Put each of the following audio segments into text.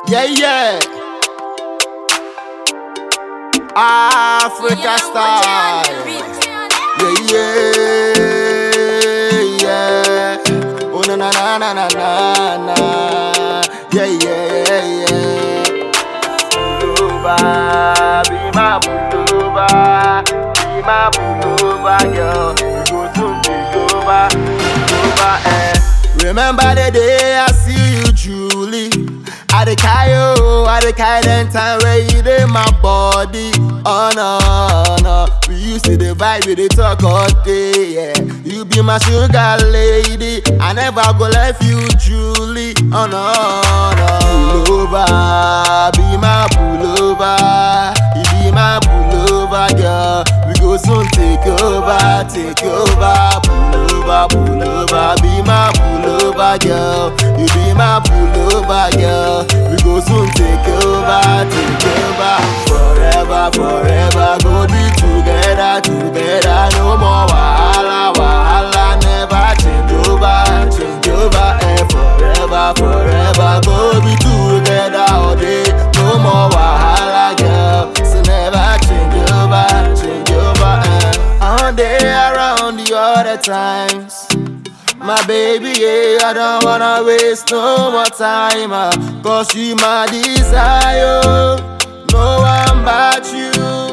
Yeah, yeah. Africa style. Yeah, yeah, yeah. Oh, na na na na na na na. Yeah, yeah, yeah. Pullover, be my pullover, be my pullover, girl. We go soon take over, over, eh. Remember the day I see you, Julie. I the Kayo, I the kind time where you did my body. Oh no, no. We used to the vibe, we the talk all day, yeah. You be my sugar lady. I never go left you, Julie. Oh no, no. Pullover, be my pullover. You be my pullover, girl. We go soon take over, take over. Pullover, pullover, be my pullover, girl. You be my pullover, girl. We go soon take over, take over. Forever, forever, go be together, together. No more wahala, wahala. Never change over, change over. Eh, forever, forever, go be together all day. No more wahala, girl. So never change over, change over. Eh. On day around the other times. My baby, yeah, I don't wanna waste no more time. Uh, Cause you my desire. No one but you.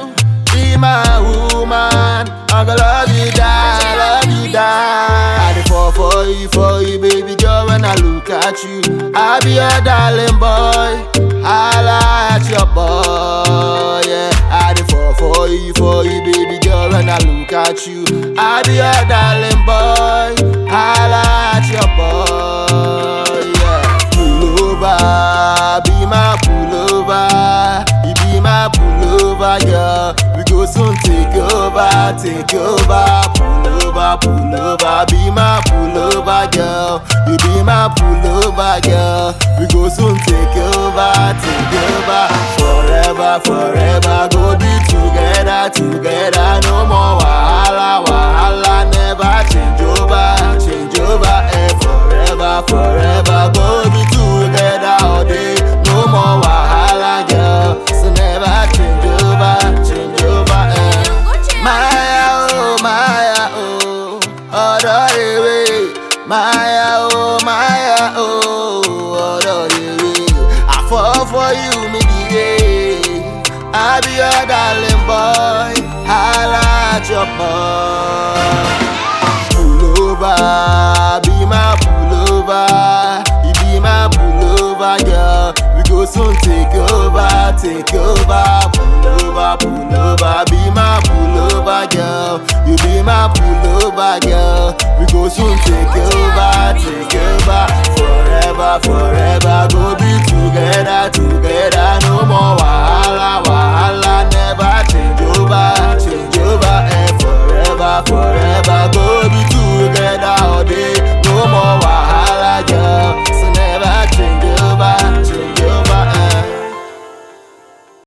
Be my woman. I'm gonna love you, die, love you, die. I dey fall for you, for you, baby girl. When I look at you, I be your darling boy. I like your boy, yeah. I dey fall for you, for you, baby girl. When I look at you, I be your darling boy. I like your boy, yeah. Pullover, be my pullover. You be my pullover, girl. We go soon take over, take over. Pullover, pullover, be my pullover, girl. You be my pullover, girl. We go soon take over, take over. Forever, forever, go be together, together. No more wahala, wahala. Never change over, change over. Eh, forever, forever, go be together all day. No more wahala, girl. So never change over, change over. Eh. Maya, oh, Maya, oh, ọ̀dọ̀ ewé. Maya, oh, Maya, oh, ọ̀dọ̀ ewé. I fall for you, me the I be your darling boy, I like your boy. Pullover, be my pullover, you be my pullover, girl. We go soon take over, take over. Pullover, pullover, be my pullover, girl. You be my pullover, girl. We go soon take over, take over. Forever, forever, go be